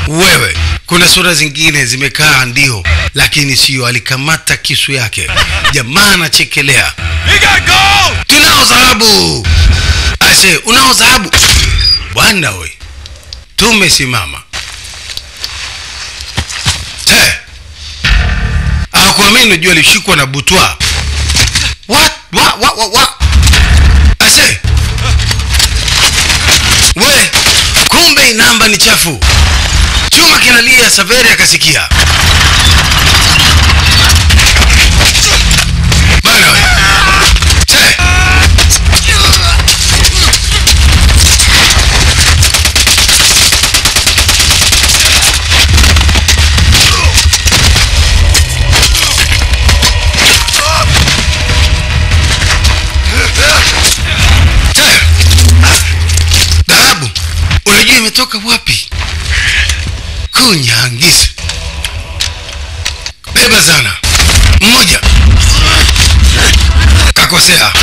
wewe kuna sura zingine zimekaa ndio lakini siyo alikamata kisu yake jamaa anachekelea You got gold! tunao dhahabu ase unao dhahabu bwana we tumesimama Te. akuamini unajua alishikwa na butwa What? Wa, wa, wa, wa. ase we kumbe inamba ni chafu chuma kinalia saveri akasikia bana we Te. Te. dhahabu unajua imetoka wapi kunyangisa beba sana mmoja kakosea